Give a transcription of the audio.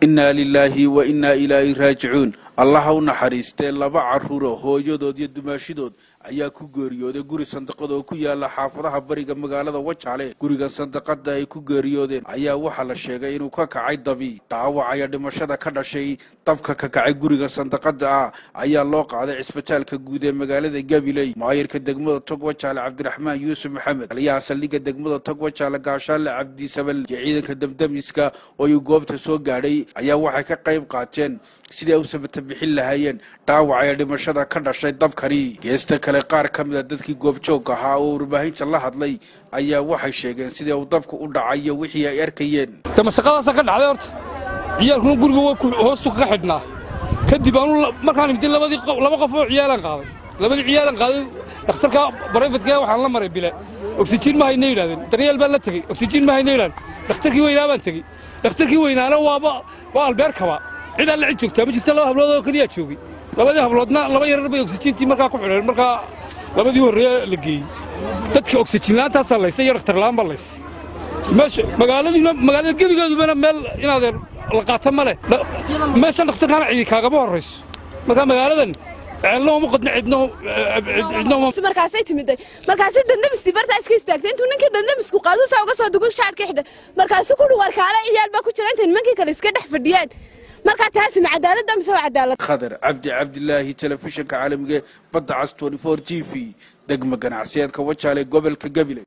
innaa lilaahi wa innaa ilaahi raajicuun allaha u naxariistee laba carruuro hooyadood iyo dumaashidood ayaa ku geeriyooday guri sandaqad oo ku yaala xaafadaha bariga magaalada wajaale gurigan sandaqada ay ku geeriyoodeen ayaa waxaa la sheegay inuu ka kacay dabi dhaawacaya dhimashada ka dhashay dabka ka kacay guriga sandaqada ah ayaa loo qaaday cisbitaalka guud ee magaalada gabiley maayirka degmada tog wajaale cabdiraxmaan yuusuf maxamed taliyaha saldhigga degmada tog wajaale gaashaale cabdisabal iyo ciidanka damdamiska oo uu goobta soo gaadhay ayaa waxay ka qayb qaateen sidii ay u samata bixin lahaayeen dhaawacaya dhimashada ka dhashay dabkani geesta kale qaar ka mid a dadkii goobjoog ahaa oo warbaahinta la hadlay ayaa waxay sheegeen sidii uu dabku u dhacayo wixii ay arkayeen damasaqadaasa ka dhacday horta ciyaalkuna guriga hoostu kaga xidhnaa kadib aanu markaan imid labadii laba qof oo ciyaalaan qaaday labadii ciyaalaan qaaday dhakhtarka barayfadka waxaan la maray bile oksijiin ma hayna yidhahdeen daryeel baan la tegey oksijiin ma hayna yidhahdeen dhakhtarkii weynaa baan tegey dhakhtarkii weynaana waaba waa albeerkaba cid alle cid joogtaa ma jirta laba hablood oo keliyaa joogay labadii habloodna laba yarar bay oksijiintii markaa ku xidheen markaa labadii horreye la geeyey dadka oksijiin la'aantaasaa laysay iyo dhakhtar la'aan baa laysay meesha magaaladiina magaalada gebigeedubana meel inaadeen la qaata ma leh meeshan dhakhtarkaana cidi kaagama horrayso markaa magaaladan ceelna uma qodna cidno cidno markaasay timiday markaasay dandamistii bartaa iska istaagtay intuu ninkii dandamisku qaaduu saa uga soo dugun shaarka xidha markaasuu ku dhuwar kaale ciyaal baa ku jira intay nimankii kale iska dhex fadhiyaan markaa taasi ma cadaaladda mise waa cadaalad khadar cabdi cabdilaahi telefishinka caalamiga badda cas t t v degma ganacsiyeedka wajaale gobolka gabiley